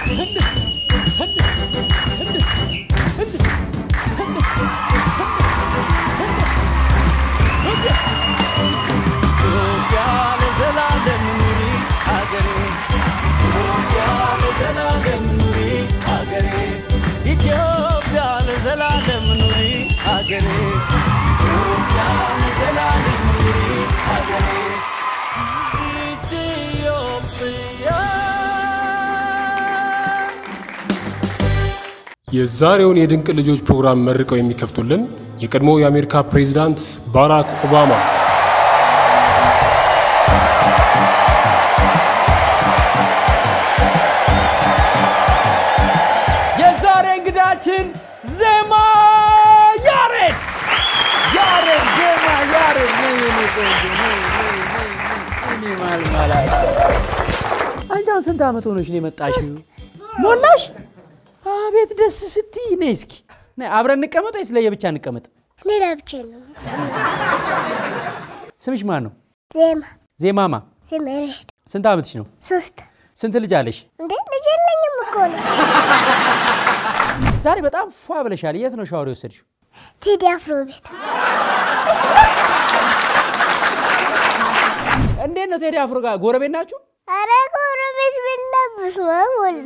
ኢትዮጵያ ለዘላለም ኑሪ ሀገሬ ኢትዮጵያ ለዘላለም ኑሪ ሀገሬ ኢትዮጵያ ለዘላለም ኑሪ ሀገሬ ኢትዮጵያ ለዘላለም ኑሪ ሀገሬ ኢትዮጵያ የዛሬውን የድንቅ ልጆች ፕሮግራም መርቀው የሚከፍቱልን የቀድሞው የአሜሪካ ፕሬዚዳንት ባራክ ኦባማ የዛሬ እንግዳችን ዜማ ያሬድ ያሬድ ዜማ ያሬድ ነይ የኔ ቆንጆ ነይ ነይ ነይ ነይ እኔ ማልማላ አንቺ አሁን ስንት ዓመት ሆኖሽ ነው የመጣሽው? ሞላሽ? አቤት ደስ ስትይ። ነይ እስኪ ነይ አብረን እንቀመጥ ወይስ ለየብቻ እንቀመጥ? እኔ ለብቻ ነው። ስምሽ ማን ነው? ዜማ ዜማማ። ዜማ ያሬድ ስንት ዓመትሽ ነው? ሶስት ስንት ልጅ አለሽ? እንዴ ልጅ የለኝም እኮ ነው። ዛሬ በጣም ፏ ብለሻል። የት ነው ሻወር የወሰድሽው? ቴዲ አፍሮ ቤት እንዴት ነው ቴዲ አፍሮ ጋር ጎረቤት ናችሁ? አረ ጎረቤት ብለብስ ወልዱ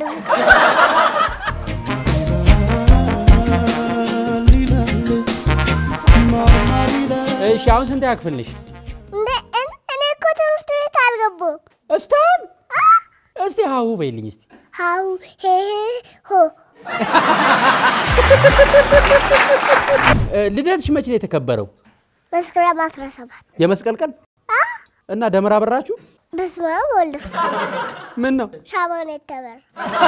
እሺ አሁን ስንት ያክፍል ነሽ? እንዴ እን- እኔ እኮ ትምህርት ቤት አልገባሁም። እስታን እስቲ ሀሁ በይልኝ እስቲ ሀው ሄ ሆ እ፣ ልደትሽ መቼ ነው የተከበረው? መስከረም 17 የመስቀል ቀን እና ደመራ በራችሁ? በስመ አብ ወልድ ምን ነው ሻማን የተበር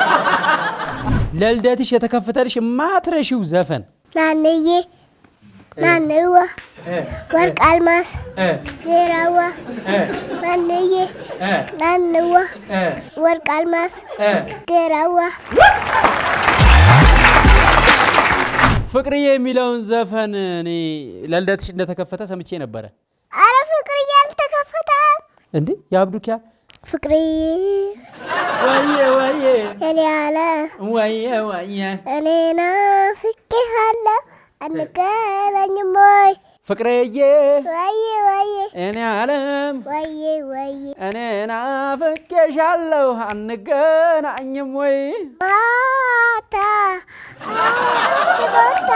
ለልደትሽ የተከፈተልሽ ማትረሺው ዘፈን ናንዬ ናንዋ ወርቅ አልማስ ዜራዋ ናንዬ ናንዋ ወርቅ አልማስ ጌራዋ ፍቅርዬ የሚለውን ዘፈን እኔ ለልደትሽ እንደተከፈተ ሰምቼ ነበረ። አረ ፍቅር እያልተከፈተም እንዴ የአብዱኪያ ፍቅርዬ ወየ ወየ የኔ ያለ ወየ ወየ እኔ ናፍቄሃለሁ አንገናኝም ወይ ፍቅርዬ ወዬ ወዬ እኔ አለም ወዬ ወዬ እኔ ናፍቄሻለሁ አንገናኝም ወይ ማታ አንድ ቦታ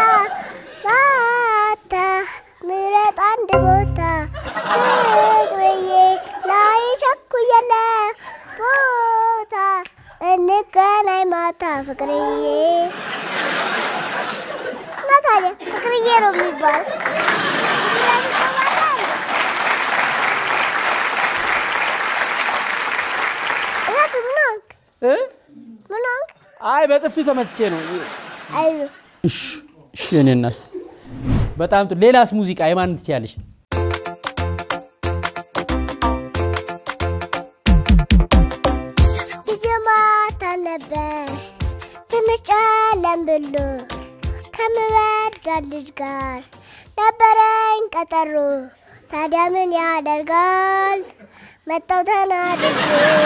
ማታ ምረጥ አንድ ቦታ ፍቅርዬ ላይ ቸኩየለ ቦታ እንገናኝ ማታ ፍቅርዬ እና ታዲያ ፍቅርዬ ነው የሚባል እላት ምን ሆንክ? እ? ምን ሆንክ? አይ በጥፊ ተመትቼ ነው። አይዞህ እሺ እሺ የእኔ እናት በጣም ጥሩ። ሌላስ ሙዚቃ የማን ትችያለሽ? ጊዜ ማታ ነበር ትንሽ ጨለም ብሎ ከምወዳት ልጅ ጋር ነበረኝ ቀጠሮ። ታዲያ ምን ያደርጋል መጣው ተናድጄ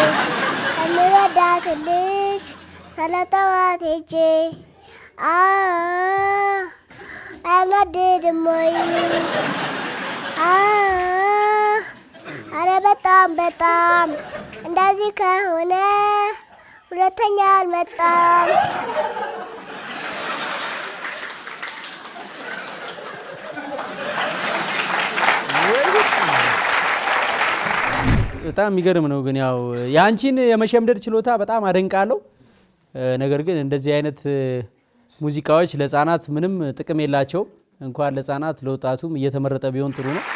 ከምወዳት ልጅ ሰለጠዋት ሄጄ አ አያናድድም ወይ? አ አረ በጣም በጣም እንደዚህ ከሆነ ሁለተኛ አልመጣም። በጣም የሚገርም ነው። ግን ያው የአንቺን የመሸምደድ ችሎታ በጣም አደንቃለሁ። እ፣ ነገር ግን እንደዚህ አይነት እ፣ ሙዚቃዎች ለሕፃናት ምንም ጥቅም የላቸውም። እንኳን ለሕፃናት ለወጣቱም እየተመረጠ ቢሆን ጥሩ ነው።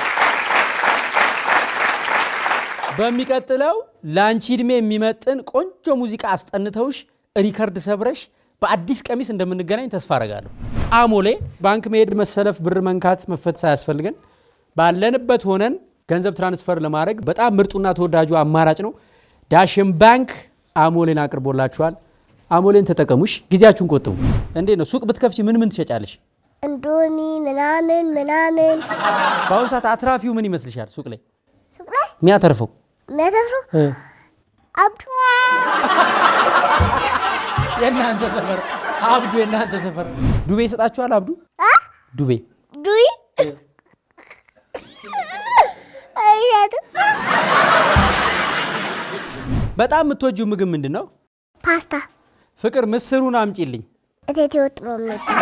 በሚቀጥለው ለአንቺ እድሜ የሚመጥን ቆንጆ ሙዚቃ አስጠንተውሽ ሪከርድ ሰብረሽ በአዲስ ቀሚስ እንደምንገናኝ ተስፋ አረጋለሁ። አሞሌ ባንክ መሄድ፣ መሰለፍ፣ ብር መንካት፣ መፈት ሳያስፈልገን ባለንበት ሆነን ገንዘብ ትራንስፈር ለማድረግ በጣም ምርጡና ተወዳጁ አማራጭ ነው። ዳሽን ባንክ አሞሌን አቅርቦላችኋል። አሞሌን ተጠቀሙሽ፣ ጊዜያችሁን ቆጥቡ። እንዴት ነው ሱቅ ብትከፍቺ ምን ምን ትሸጫለሽ? እንዶሚ ምናምን ምናምን በአሁኑ ሰዓት አትራፊው ምን ይመስልሻል? ሱቅ ላይ ሱቅ ላይ የሚያተርፈው የሚያተፍሩ አብዱ የእናንተ ሰፈር አብዱ፣ የእናንተ ሰፈር ዱቤ ይሰጣችኋል? አብዱ አ ዱቤ ዱይ አይሻትም በጣም የምትወጂው ምግብ ምንድን ነው? ፓስታ ፍቅር ምስሩን አምጪልኝ። እቴቴ ወጥ ነው የሚባለው።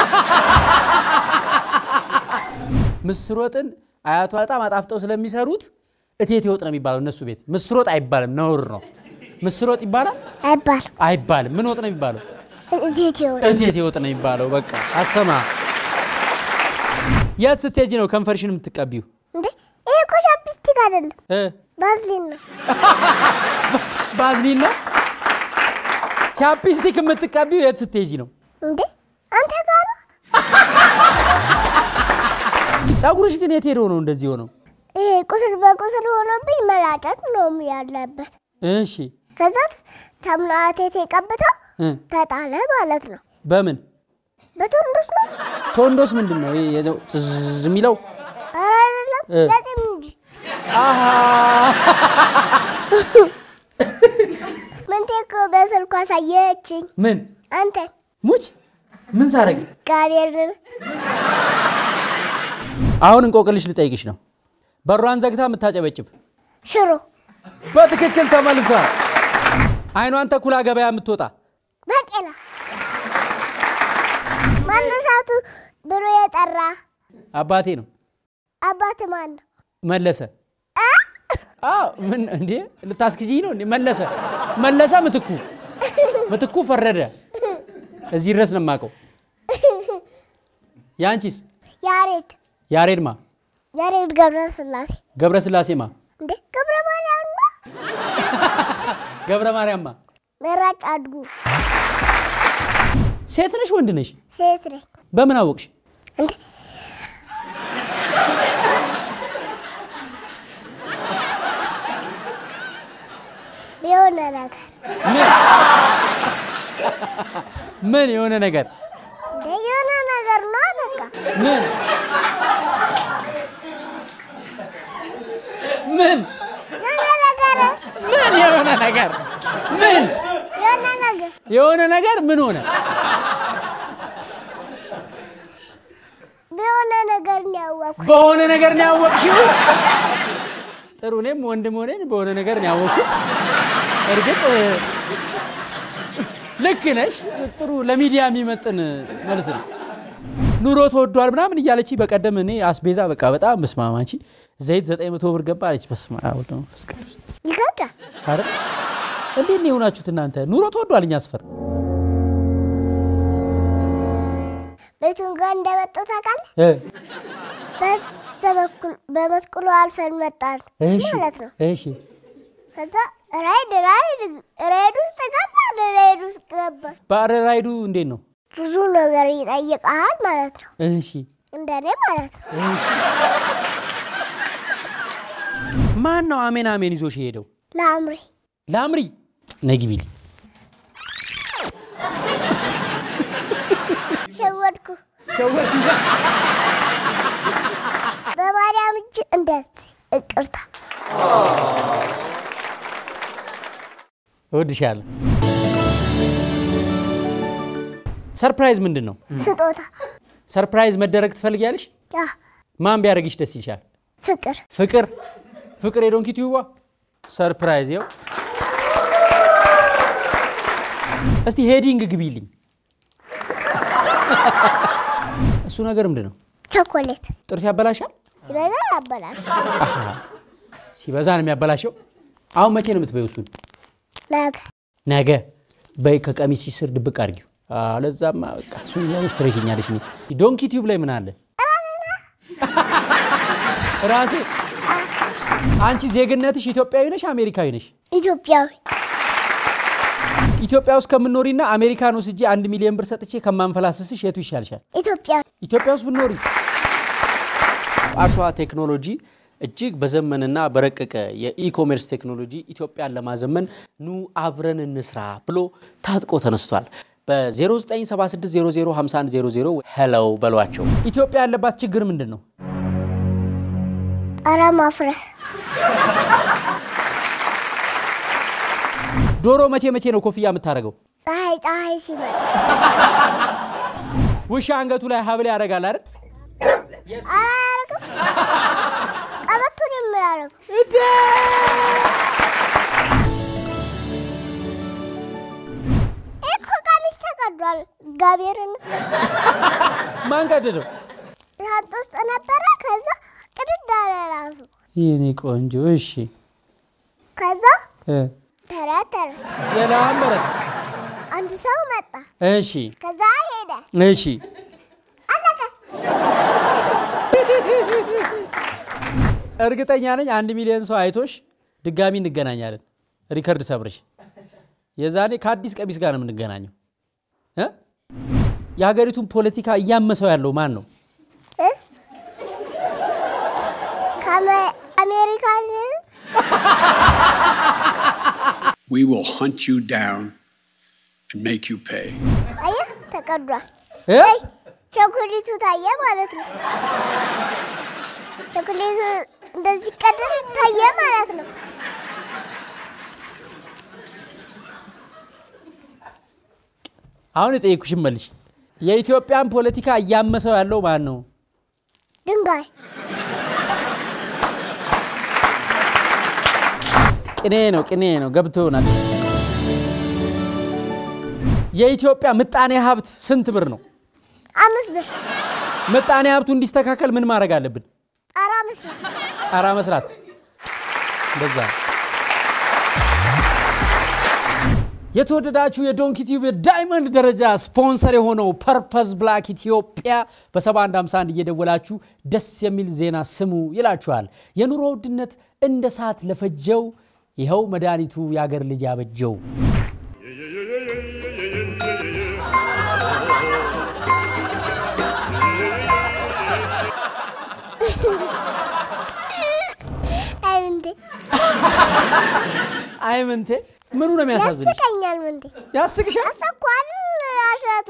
ምስር ወጥን አያቷ በጣም አጣፍጠው ስለሚሰሩት እቴቴ ወጥ ነው የሚባለው እነሱ ቤት። ምስር ወጥ አይባልም፣ ነውር ነው። ምስር ወጥ ይባላል አይባልም አይባልም። ምን ወጥ ነው የሚባለው? እቴቴ ወጥ እቴቴ ወጥ ነው የሚባለው። በቃ አሰማ። የት ስትሄጂ ነው ከንፈርሽን የምትቀቢው? እንዴ ይሄ እኮ ቻፕስቲክ አይደለም እ ባዝሊን ነው። ባዝሊን ነው። ቻፕስቲክ የምትቀቢው የት ስትሄጂ ነው? እንዴ አንተ ጋር ነው ፀጉርሽ ግን የት ሄዶ ነው እንደዚህ ሆነው? ይሄ ቁስል በቁስል ሆኖብኝ መላጨት ነው ያለበት። እሺ ከዛ ሳሙና እቴቴ ቀብተው እ ተጣለ ማለት ነው። በምን በቶንዶስ ነው ቶንዶስ ምንድን ነው? ይሄ የዘው ትዝ የሚለው ኧረ አይደለም እ። ለጺም እንጂ አሃ ምንቴ እኮ በስልኩ አሳየችኝ። ምን አንተ ሙች ምን ሳረግ? እግዚአብሔርን አሁን እንቆቅልሽ ልጠይቅሽ ነው። በሯን ዘግታ የምታጨበጭብ ሽሮ በትክክል ተመልሷል። አይኗን ተኩላ ገበያ የምትወጣ በቄላ ማነሻቱ ብሎ የጠራ አባቴ ነው አባት ማን ነው? መለሰ። አዎ ምን እንዴ ልታስክጂኝ ነው እንዴ? መለሰ መለሰ ምትኩ ምትኩ ፈረደ። እዚህ ድረስ ነው የማውቀው። ያንቺስ? ያሬድ ያሬድማ ያሬድ ገብረ ስላሴ ገብረ ስላሴማ እንዴ ገብረ ማርያም ነው። ገብረ ማርያምማ መራጭ አድጉ ሴት ነሽ ወንድ ነሽ? ሴት ነኝ በምን አወቅሽ? እንዴ የሆነ ነገር ምን ምን የሆነ ነገር እንዴ የሆነ ነገር ነው በቃ ምን ምን የሆነ ነገር ምን የሆነ ነገር ምን የሆነ ነገር የሆነ ነገር ምን ሆነ? በሆነ ነገር ነው ያወቅኩት። በሆነ ነገር ነው ያወቅሽው? ጥሩ። እኔም ወንድም ሆነን በሆነ ነገር ነው ያወቅኩት። እርግጥ እ፣ ልክ ነሽ። ጥሩ ለሚዲያ የሚመጥን መልስ ነው። ኑሮ ተወዷል ምናምን እያለች በቀደም እኔ አስቤዛ በቃ በጣም መስማማቺ ዘይት ዘጠኝ መቶ ብር ገባ አለች። በስመ አብ ወወልድ ወመንፈስ ቅዱስ ይከብዳል። አረ እንዴት ነው የሆናችሁት እናንተ? ኑሮ ተወዷል እኛ ሰፈር። ቤቱን ጋር እንደመጡ ታውቃለህ? እ፣ በዛ በኩል በመስቀሉ አልፈን መጣን እሺ ማለት ነው። እሺ ከዛ ራይድ ራይድ ራይድ ውስጥ ገባን። ራይድ ውስጥ ገባን። ባረ ራይዱ እንዴት ነው? ብዙ ነገር ይጠይቃል ማለት ነው። እሺ እንደኔ ማለት ነው። ማን ነው አሜን አሜን ይዞሽ የሄደው? ለአምሪ ለአምሪ ነግቢል ሸወድኩ። በማርያም እጅ እንደዚህ እቅርታ እወድሻለሁ። ሰርፕራይዝ ምንድን ነው? ስጦታ ሰርፕራይዝ መደረግ ትፈልጊያለሽ? ያ ማን ቢያደርግሽ ደስ ይልሻል? ፍቅር ፍቅር ፍቅር የዶንኪ ቲዩባ ሰርፕራይዝ ይኸው። እስቲ ሄዲንግ ግቢልኝ። እሱ ነገር ምንድን ነው? ቸኮሌት ጥርስ ያበላሻል? ሲበዛ ያበላሽ አሃ፣ ሲበዛ ነው የሚያበላሸው። አሁን መቼ ነው የምትበይው እሱን? ነገ ነገ በይ ከቀሚስ ስር ድብቅ አድርጊው። አለዛማ በቃ እሱን እያለሽ ትረሽኛለሽ። እኔ ዶንኪ ቲዩብ ላይ ምን አለ? ራሴ አንቺ ዜግነትሽ ኢትዮጵያዊ ነሽ አሜሪካዊ ነሽ? ኢትዮጵያዊ ኢትዮጵያ ውስጥ ከምኖሪና አሜሪካን ወስጄ አንድ ሚሊዮን ብር ሰጥቼ ከማንፈላስስሽ የቱ ይሻልሻል? ኢትዮጵያዊ ኢትዮጵያ ውስጥ ብኖሪ። አሸዋ ቴክኖሎጂ እጅግ በዘመንና በረቀቀ የኢኮሜርስ ቴክኖሎጂ ኢትዮጵያን ለማዘመን ኑ አብረን እንስራ ብሎ ታጥቆ ተነስቷል። በ0976005100 ሄለው በሏቸው። ኢትዮጵያ ያለባት ችግር ምንድን ነው? ጣራ ማፍረስ ዶሮ መቼ መቼ ነው ኮፍያ የምታደርገው? ፀሐይ ፀሐይ ሲመጣ ውሻ አንገቱ ላይ ሀብል ያደርጋል አይደል? ኧረ አያደርግም። ቀበቶን የሚያደርገው እንዴ! ይህ እኮ ቀሚስ ተቀዷል። እግዚአብሔርን ማን ቀደደው? ሻንጣ ውስጥ ነበረ። ከዛ ቅድድ አለ ራሱ። የኔ ቆንጆ እሺ ከዛ እ ተረት ተረት የላም በረት አንድ ሰው መጣ። እሺ ከዛ ሄደ። እሺ አለቀ። እርግጠኛ ነኝ አንድ ሚሊዮን ሰው አይቶሽ ድጋሚ እንገናኛለን። ሪከርድ ሰብርሽ የዛኔ ከአዲስ ቀሚስ ጋር ነው የምንገናኘው። እ? የሀገሪቱን ፖለቲካ እያመሰው ያለው ማን ነው? እ? ከአሜ- አሜሪካን We will hunt you down and make you pay. አየህ ተቀዷል። እ? አይ ቸኮሌቱ ታየ ማለት ነው። ቸኮሌቱ እንደዚህ ቀደም ታየ ማለት ነው። አሁን የጠየኩሽን መልሽ። የኢትዮጵያን ፖለቲካ እያመሰው ያለው ማን ነው? ድንጋይ ቅኔ ነው፣ ቅኔ ነው። ገብቶ ይሆናል። የኢትዮጵያ ምጣኔ ሀብት ስንት ብር ነው? አምስት ብር ምጣኔ ሀብቱ እንዲስተካከል ምን ማድረግ አለብን? ጣራ መስራት ጣራ መስራት። እንደዛ የተወደዳችሁ የዶንኪ ቲዩብ የዳይመንድ ደረጃ ስፖንሰር የሆነው ፐርፐዝ ብላክ ኢትዮጵያ በ7151 እየደወላችሁ ደስ የሚል ዜና ስሙ ይላችኋል። የኑሮ ውድነት እንደ ሰዓት ለፈጀው ይኸው መድኃኒቱ የአገር ልጅ ያበጀው አይ ምንቴ አይ ምንቴ ምኑ ነው የሚያሳዝንሽ? ያስቀኛል። ምንቴ ያስቅሻል? አሰኳል አሸቱ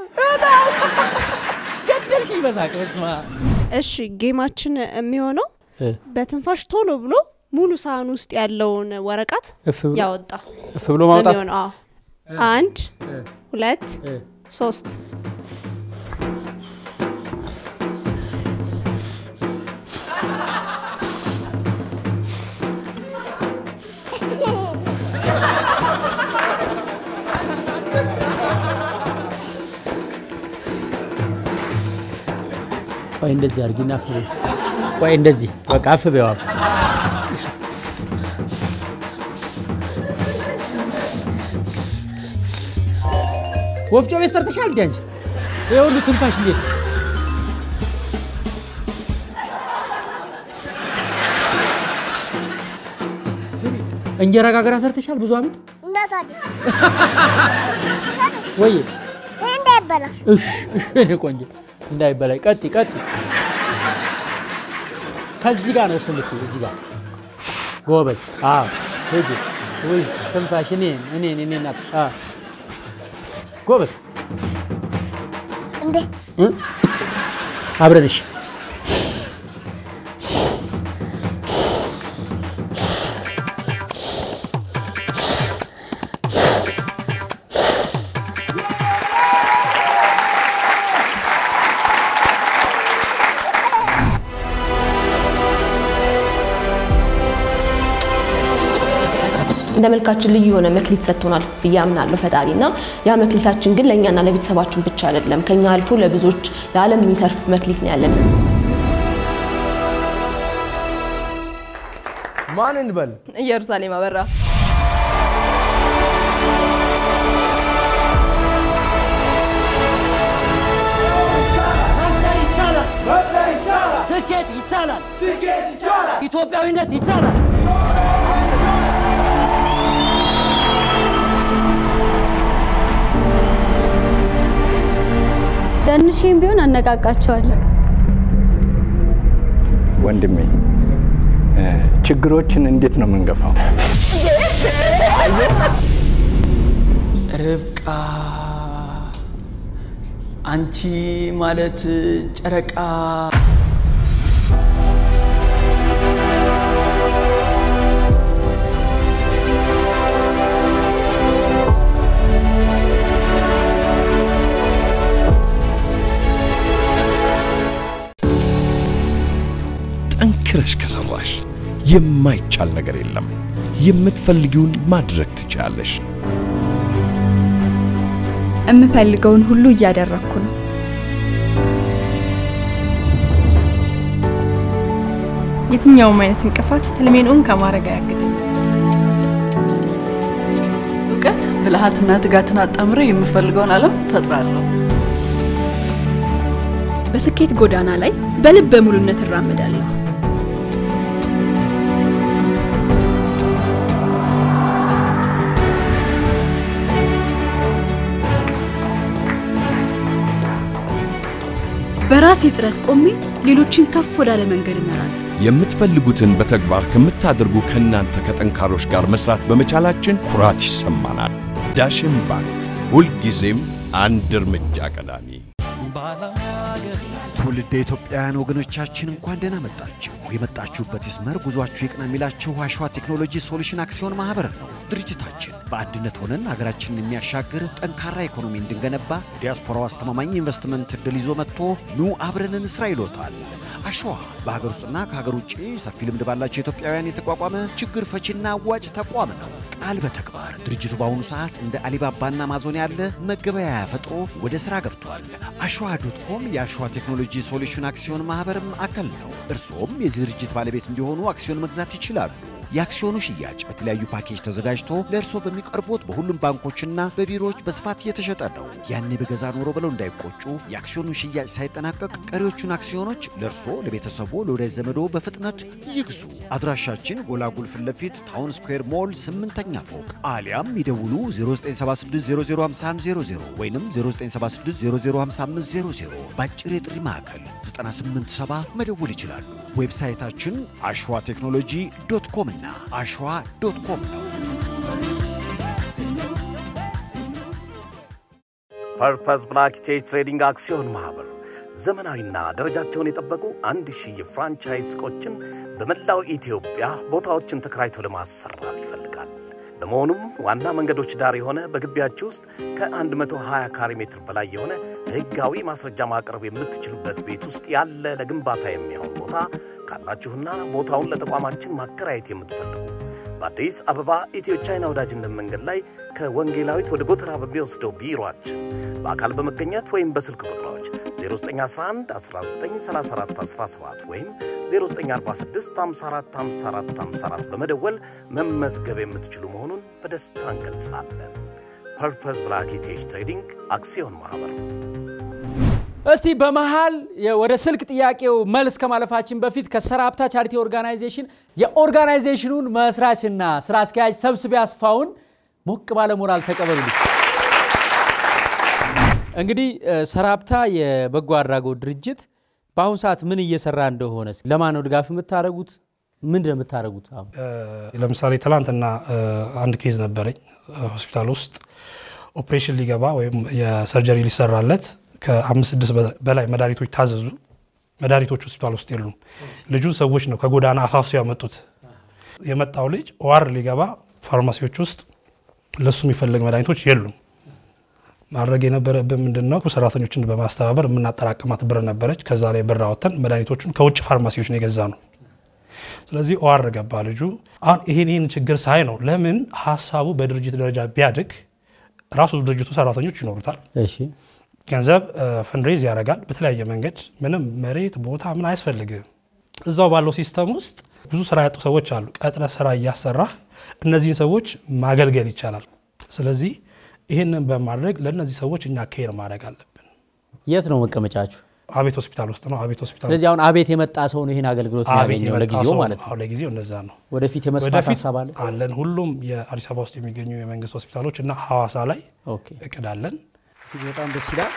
ገደልሽኝ በሳቅ በስመ አብ። እሺ ጌማችን የሚሆነው በትንፋሽ ቶሎ ብሎ ሙሉ ሳህን ውስጥ ያለውን ወረቀት እፍ ብሎ ያወጣ እፍ ብሎ ማውጣት የሚሆነው። አዎ። አንድ ሁለት ሶስት ቆይ እንደዚህ አድርጊና አፍ በይ። ቆይ እንደዚህ በቃ አፍ በይዋ። ወፍጮ ቤት ሰርተሻል እንዴ አንቺ? ይሄ ሁሉ ትንፋሽ እንዴት? እንጀራ ጋገራ ሰርተሻል ብዙ አመት እና ታዲያ ወይ? ይህ እንዳይበላሽ እሽ እሽ የኔ ቆንጆ እንዳይበላይ። ቀጥ ቀጥ ከዚህ ጋር ነው ፍልት እዚህ ጋር ጎበዝ። አዎ ሂጂ። ውይ ትንፋሽ እኔን እኔን እኔን ናት። አዎ ጎበዝ እንዴ እ? አብረንሽ እንደ መልካችን ልዩ የሆነ መክሊት ሰጥቶናል ብዬ አምናለሁ ፈጣሪ እና ያ መክሊታችን ግን ለእኛና ለቤተሰባችን ብቻ አይደለም፣ ከኛ አልፎ ለብዙዎች ለዓለም የሚተርፍ መክሊት ነው ያለን። ማን እንበል? ኢየሩሳሌም አበራ መፍጠር ይቻላል። ስኬት ይቻላል። ኢትዮጵያዊነት ይቻላል። ደንሼም ቢሆን አነቃቃቸዋለሁ። ወንድሜ እ ችግሮችን እንዴት ነው የምንገፋው? ርብቃ አንቺ ማለት ጨረቃ ጠንክረሽ ከሰራሽ የማይቻል ነገር የለም። የምትፈልጊውን ማድረግ ትችላለሽ። የምፈልገውን ሁሉ እያደረግኩ ነው። የትኛውም አይነት እንቅፋት ህልሜን እውን ከማድረግ አያግደኝ። እውቀት፣ ብልሃትና ትጋትን አጣምረ የምፈልገውን ዓለም ፈጥራለሁ። በስኬት ጎዳና ላይ በልበ ሙሉነት እራመዳለሁ። በራሴ ጥረት ቆሜ ሌሎችን ከፍ ወዳለ መንገድ እመራለሁ። የምትፈልጉትን በተግባር ከምታደርጉ ከእናንተ ከጠንካሮች ጋር መስራት በመቻላችን ኩራት ይሰማናል። ዳሽን ባንክ ሁልጊዜም አንድ እርምጃ ቀዳሚ። ትውልደ ኢትዮጵያውያን ወገኖቻችን እንኳን ደህና መጣችሁ። የመጣችሁበት ይስመር፣ ጉዟችሁ ይቅና የሚላችሁ አሸዋ ቴክኖሎጂ ሶሉሽን አክሲዮን ማህበር ነው። ድርጅታችን በአንድነት ሆነን ሀገራችንን የሚያሻግር ጠንካራ ኢኮኖሚ እንድንገነባ የዲያስፖራው አስተማማኝ ኢንቨስትመንት እድል ይዞ መጥቶ ኑ አብረን እንስራ ይሎታል። አሸዋ በሀገር ውስጥና ከሀገር ውጭ ሰፊ ልምድ ባላቸው ኢትዮጵያውያን የተቋቋመ ችግር ፈቺና አዋጭ ተቋም ነው። ቃል በተግባር ድርጅቱ በአሁኑ ሰዓት እንደ አሊባባና አማዞን ያለ መገበያያ ፈጥሮ ወደ ስራ ገብቷል። አሸዋ ዶት ኮም የአሸዋ ቴክኖሎጂ ሶሉሽን አክሲዮን ማህበርም አካል ነው። እርስዎም የዚህ ድርጅት ባለቤት እንዲሆኑ አክሲዮን መግዛት ይችላሉ። የአክሲዮኑ ሽያጭ በተለያዩ ፓኬጅ ተዘጋጅቶ ለእርስዎ በሚቀርቡት በሁሉም ባንኮችና በቢሮዎች በስፋት እየተሸጠ ነው። ያኔ በገዛ ኖሮ ብለው እንዳይቆጩ፣ የአክሲዮኑ ሽያጭ ሳይጠናቀቅ ቀሪዎቹን አክሲዮኖች ለእርስዎ፣ ለቤተሰቦ፣ ለወዳጅ ዘመዶ በፍጥነት ይግዙ። አድራሻችን ጎላጉል ፊት ለፊት ታውን ስኩዌር ሞል ስምንተኛ ፎቅ አሊያም ይደውሉ 0976005100 ወይም 0976005500 በአጭር የጥሪ ማዕከል 987 መደወል ይችላሉ። ዌብሳይታችን አሸዋ ቴክኖሎጂ ዶት ኮም እና አሸዋ ዶት ኮም ነው። ፐርፐስ ብላክ ቼጅ ትሬዲንግ አክሲዮን ማህበር ዘመናዊና ደረጃቸውን የጠበቁ አንድ ሺህ የፍራንቻይዝ ሱቆችን በመላው ኢትዮጵያ ቦታዎችን ተከራይቶ ለማሰራት ይፈልጋል። በመሆኑም ዋና መንገዶች ዳር የሆነ በግቢያችሁ ውስጥ ከ120 ካሬ ሜትር በላይ የሆነ ሕጋዊ ማስረጃ ማቅረብ የምትችሉበት ቤት ውስጥ ያለ ለግንባታ የሚሆን ቦታ ካላችሁና ቦታውን ለተቋማችን ማከራየት የምትፈልጉ በአዲስ አበባ ኢትዮ ቻይና ወዳጅነት መንገድ ላይ ከወንጌላዊት ወደ ጎተራ በሚወስደው ቢሮአችን በአካል በመገኘት ወይም በስልክ ቁጥሮች 0911 1934 17 ወይም 0946 54 54 54 በመደወል መመዝገብ የምትችሉ መሆኑን በደስታ እንገልጻለን። ፐርፐስ ብላክ ኢቲኤች ትሬዲንግ አክሲዮን ማህበር እስቲ በመሃል ወደ ስልክ ጥያቄው መልስ ከማለፋችን በፊት ከሰራፕታ ቻሪቲ ኦርጋናይዜሽን የኦርጋናይዜሽኑን መስራችና ስራ አስኪያጅ ሰብስቤ አስፋውን ሞቅ ባለ ሞራል ተቀበሉልኝ። እንግዲህ ሰራፕታ የበጎ አድራጎት ድርጅት በአሁኑ ሰዓት ምን እየሰራ እንደሆነ ለማን ነው ድጋፍ የምታደርጉት? ምንድን ነው የምታደርጉት? አሁን ለምሳሌ ትላንትና አንድ ኬዝ ነበረኝ ሆስፒታል ውስጥ ኦፕሬሽን ሊገባ ወይም የሰርጀሪ ሊሰራለት ከአምስት ስድስት በላይ መድኃኒቶች ታዘዙ። መድኃኒቶች ሆስፒታል ውስጥ የሉም። ልጁን ሰዎች ነው ከጎዳና አፋፍሶ ያመጡት። የመጣው ልጅ ዋር ሊገባ ፋርማሲዎች ውስጥ ለሱ የሚፈልግ መድኃኒቶች የሉም። ማድረግ የነበረብን ምንድን ነው? ሰራተኞችን በማስተባበር የምናጠራቅማት ብር ነበረች። ከዛ ላይ ብር አወጥተን መድኃኒቶቹን ከውጭ ፋርማሲዎች ነው የገዛ ነው። ስለዚህ ኦዋር ገባ ልጁ። አሁን ይሄን ይህን ችግር ሳይ ነው ለምን ሀሳቡ በድርጅት ደረጃ ቢያድግ ራሱ ድርጅቱ ሰራተኞች ይኖሩታል ገንዘብ ፈንድሬዝ ያደርጋል በተለያየ መንገድ። ምንም መሬት ቦታ ምን አያስፈልግም። እዛው ባለው ሲስተም ውስጥ ብዙ ስራ ያጡ ሰዎች አሉ። ቀጥረ ስራ እያሰራ እነዚህን ሰዎች ማገልገል ይቻላል። ስለዚህ ይህንን በማድረግ ለእነዚህ ሰዎች እኛ ኬር ማድረግ አለብን። የት ነው መቀመጫችሁ? አቤት ሆስፒታል ውስጥ ነው። አቤት ሆስፒታል ስለዚህ አሁን አቤት የመጣ ሰው ነው ይህን አገልግሎት የሚያገኘው ለጊዜው ማለት ነው። ለጊዜው እነዛ ነው። ወደፊት የመስፋት ሀሳብ አለ አለን። ሁሉም የአዲስ አበባ ውስጥ የሚገኙ የመንግስት ሆስፒታሎች እና ሐዋሳ ላይ እቅድ አለን። እጅግ በጣም ደስ ይላል።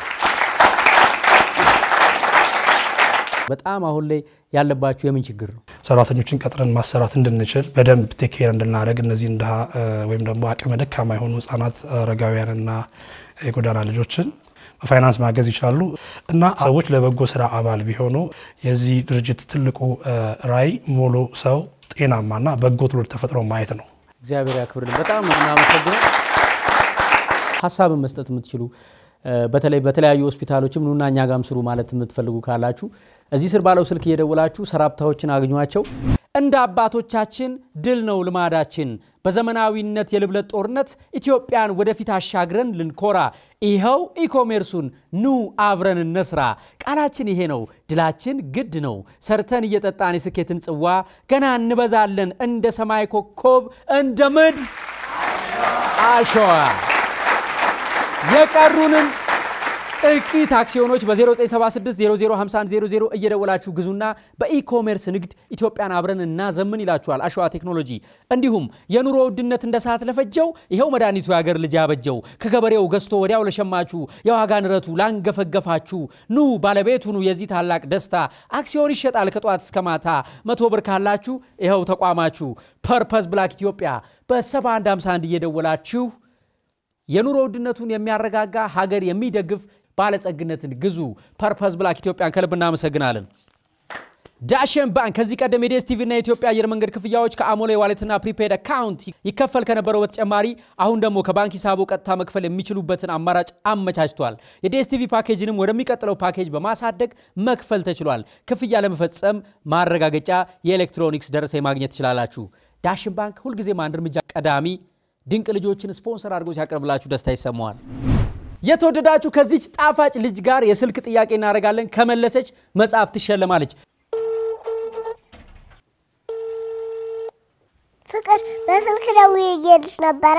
በጣም አሁን ላይ ያለባችሁ የምን ችግር ነው? ሰራተኞችን ቀጥረን ማሰራት እንድንችል በደንብ ቴክኬር እንድናደርግ እነዚህን ድሃ ወይም ደግሞ አቅመ ደካማ የሆኑ ህጻናት፣ አረጋውያንና የጎዳና ልጆችን በፋይናንስ ማገዝ ይችላሉ እና ሰዎች ለበጎ ስራ አባል ቢሆኑ የዚህ ድርጅት ትልቁ ራዕይ ሙሉ ሰው ጤናማና በጎ ትውልድ ተፈጥሮ ማየት ነው። እግዚአብሔር ያክብርልን። በጣም ነው የምናመሰግነው። ሀሳብን መስጠት የምትችሉ በተለይ በተለያዩ ሆስፒታሎችም ኑና እኛ ጋም ስሩ ማለት የምትፈልጉ ካላችሁ እዚህ ስር ባለው ስልክ እየደወላችሁ ሰራፕታዎችን አግኟቸው። እንደ አባቶቻችን ድል ነው ልማዳችን። በዘመናዊነት የልብለት ጦርነት ኢትዮጵያን ወደፊት አሻግረን ልንኮራ፣ ይኸው ኢኮሜርሱን ኑ አብረን እንስራ። ቃላችን ይሄ ነው፣ ድላችን ግድ ነው። ሰርተን እየጠጣን የስኬትን ጽዋ ገና እንበዛለን እንደ ሰማይ ኮከብ እንደ ምድር አሸዋ የቀሩንን ጥቂት አክሲዮኖች በ0976005100 እየደወላችሁ ግዙና በኢኮሜርስ ንግድ ኢትዮጵያን አብረን እናዘምን ይላችኋል አሸዋ ቴክኖሎጂ። እንዲሁም የኑሮ ውድነት እንደ ሰዓት ለፈጀው ይኸው መድኃኒቱ የአገር ልጅ ያበጀው ከገበሬው ገዝቶ ወዲያው ለሸማችሁ የዋጋ ንረቱ ላንገፈገፋችሁ ኑ ባለቤት ሁኑ የዚህ ታላቅ ደስታ። አክሲዮን ይሸጣል ከጠዋት እስከ ማታ። መቶ ብር ካላችሁ ይኸው ተቋማችሁ ፐርፐዝ ብላክ ኢትዮጵያ በ7151 እየደወላችሁ የኑሮ ውድነቱን የሚያረጋጋ ሀገር የሚደግፍ ባለጸግነትን ግዙ። ፐርፐዝ ብላክ ኢትዮጵያን ከልብ እናመሰግናለን። ዳሽን ባንክ ከዚህ ቀደም የዲኤስቲቪ እና የኢትዮጵያ አየር መንገድ ክፍያዎች ከአሞሌ ዋሌትና ፕሪፔድ አካውንት ይከፈል ከነበረው በተጨማሪ አሁን ደግሞ ከባንክ ሂሳቦ ቀጥታ መክፈል የሚችሉበትን አማራጭ አመቻችቷል። የዲኤስቲቪ ፓኬጅንም ወደሚቀጥለው ፓኬጅ በማሳደግ መክፈል ተችሏል። ክፍያ ለመፈጸም ማረጋገጫ የኤሌክትሮኒክስ ደረሰኝ ማግኘት ትችላላችሁ። ዳሽን ባንክ ሁልጊዜም አንድ እርምጃ ቀዳሚ ድንቅ ልጆችን ስፖንሰር አድርጎ ሲያቀርብላችሁ ደስታ ይሰማዋል። የተወደዳችሁ ከዚች ጣፋጭ ልጅ ጋር የስልክ ጥያቄ እናደርጋለን። ከመለሰች መጽሐፍ ትሸለማለች። ፍቅር በስልክ ደውዬ እየሄድሽ ነበረ?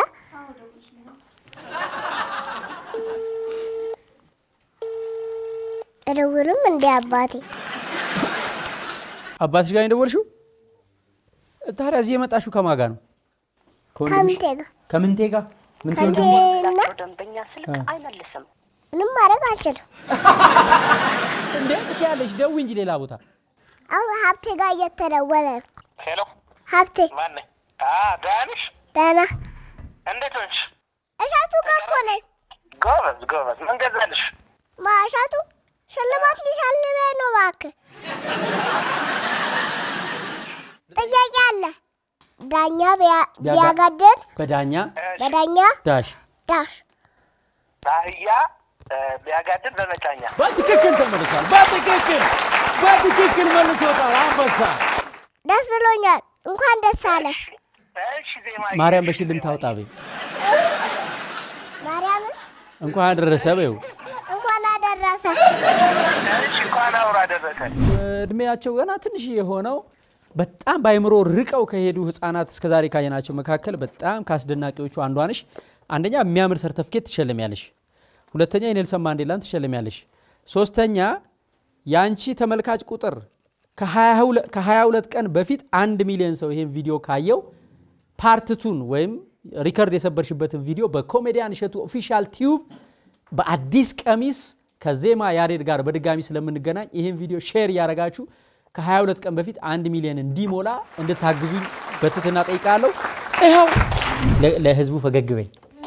እደውልም እንዴ አባቴ? አባትሽ ጋር የደወልሽው? ታዲያ እዚህ የመጣሽው ከማን ጋር ነው? ከምንቴ ጋር ከምንቴ ጋር ምንቴ ወንድሟ? ከምንቴና ደንበኛ ስልክ አይመልስም። ምንም ማድረግ አልችልም። እንዴ ትችያለሽ፣ ደውይ እንጂ ሌላ ቦታ። አሁን ሀብቴ ጋር እየተደወለ ነው። ሄሎ ሀብቴ ማነህ? ደህና ነሽ? ደህና እንዴት ነሽ? እሻቱ ጋር እኮ ነኝ። ጎበዝ ጎበዝ። ምን ገዛልሽ? ማ እሻቱ ሽልማት ሊሸልመኝ ነው። እባክህ ጥያቄ አለ። ዳኛ ቢያ- ቢያጋ- ቢያጋድል በዳኛ በዳኛ ዳሽ ዳሽ በአህያ እ፣ ቢያጋድል በመጫኛ በትክክል ተመልሷል። በትክክል በትክክል መልሶታል። አንበሳ ደስ ብሎኛል። እንኳን ደስ አለ እሺ ዜማ ማርያም በሽልም ታውጣ በይ። ማርያምን እንኳን አደረሰ በይው። እንኳን አደረሰ። እሺ እንኳን አውራ አደረሰን። እድሜያቸው ገና ትንሽ የሆነው በጣም በአይምሮ ርቀው ከሄዱ ህፃናት እስከዛሬ ካየናቸው መካከል በጣም ከአስደናቂዎቹ አንዷ ነሽ። አንደኛ የሚያምር ሰርተፍኬት ትሸለሚያለሽ። ሁለተኛ የኔልሰን ማንዴላን ትሸለሚያለሽ። ሶስተኛ የአንቺ ተመልካች ቁጥር ከ22 ቀን በፊት አንድ ሚሊዮን ሰው ይሄን ቪዲዮ ካየው ፓርትቱን ወይም ሪከርድ የሰበርሽበትን ቪዲዮ በኮሜዲያን እሸቱ ኦፊሻል ቲዩብ በአዲስ ቀሚስ ከዜማ ያሬድ ጋር በድጋሚ ስለምንገናኝ ይህን ቪዲዮ ሼር እያደረጋችሁ ከ22 ቀን በፊት አንድ ሚሊዮን እንዲሞላ እንድታግዙኝ በትህትና ጠይቃለሁ። ይኸው ለ- ለህዝቡ ፈገግ በይ።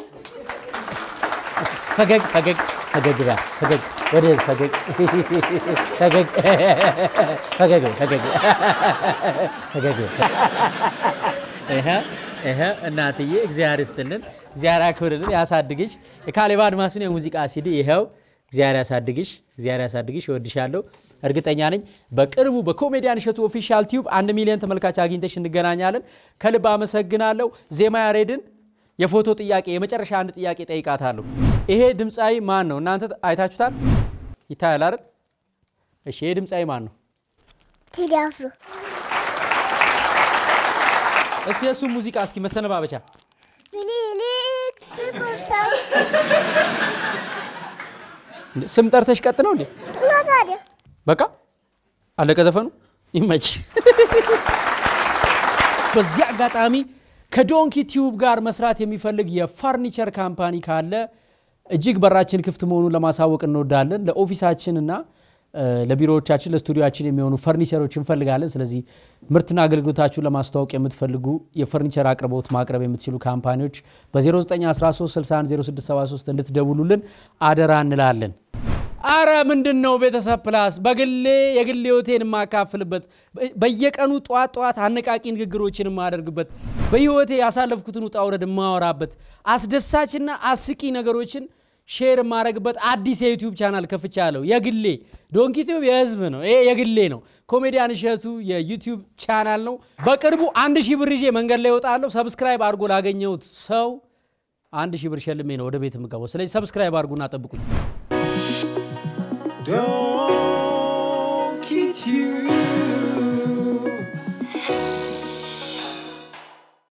ፈገግ ፈገግ ፈገግ በይ። ፈገግ ወደ ህዝብ ፈገግ ፈገግ ፈገግ በይ። ፈገግ ፈገግ በይ። ይኸ ይኸ እናትዬ እግዚአብሔር ይስጥልን፣ እግዚአብሔር ያክብርልን፣ ያሳድግሽ። የካሌብ አድማሱን የሙዚቃ ሲዲ ይኸው እግዚአብሔር ያሳድግሽ፣ እግዚአብሔር ያሳድግሽ። እወድሻለሁ። እርግጠኛ ነኝ በቅርቡ በኮሜዲያን እሸቱ ኦፊሻል ቲዩብ አንድ ሚሊዮን ተመልካች አግኝተሽ እንገናኛለን። ከልብ አመሰግናለሁ። ዜማ ያሬድን የፎቶ ጥያቄ የመጨረሻ አንድ ጥያቄ ጠይቃታለሁ። ይሄ ድምፃዊ ማን ነው? እናንተ አይታችሁታል? ይታያል አይደል? እሺ፣ ይሄ ድምፃዊ ማን ነው? ቴዲ አፍሮ እስቲ የእሱ ሙዚቃ እስኪ መሰነባበቻ ሚኒሊክ ጥቁር ሰው እንዴ፣ ስም ጠርተሽ ቀጥ ነው እንዴ? እና ታዲያ በቃ አለቀ ዘፈኑ። ይመች። በዚህ አጋጣሚ ከዶንኪ ቲዩብ ጋር መስራት የሚፈልግ የፈርኒቸር ካምፓኒ ካለ እጅግ በራችን ክፍት መሆኑን ለማሳወቅ እንወዳለን። ለኦፊሳችንና እ፣ ለቢሮዎቻችን ለስቱዲዮችን የሚሆኑ ፈርኒቸሮች እንፈልጋለን። ስለዚህ ምርትና አገልግሎታችሁን ለማስተዋወቅ የምትፈልጉ የፈርኒቸር አቅርቦት ማቅረብ የምትችሉ ካምፓኒዎች በ0913610673 እንድትደውሉልን አደራ እንላለን። አረ ምንድን ነው ቤተሰብ ፕላስ በግሌ የግሌ ህይወቴን የማካፍልበት በየቀኑ ጠዋት ጠዋት አነቃቂ ንግግሮችን የማደርግበት በህይወቴ ያሳለፍኩትን ውጣ ውረድ የማወራበት አስደሳችና አስቂ ነገሮችን ሼር የማረግበት አዲስ የዩቲዩብ ቻናል ከፍቻ ያለው የግሌ ዶንኪ ቲዩብ የህዝብ ነው። ይሄ የግሌ ነው። ኮሜዲያን እሸቱ የዩቲዩብ ቻናል ነው። በቅርቡ አንድ ሺህ ብር ይዤ መንገድ ላይ እወጣለሁ። ሰብስክራይብ አድርጎ ላገኘሁት ሰው አንድ ሺህ ብር ሸልሜ ነው ወደ ቤት የምገባው። ስለዚህ ሰብስክራይብ አድርጉና ጠብቁኝ።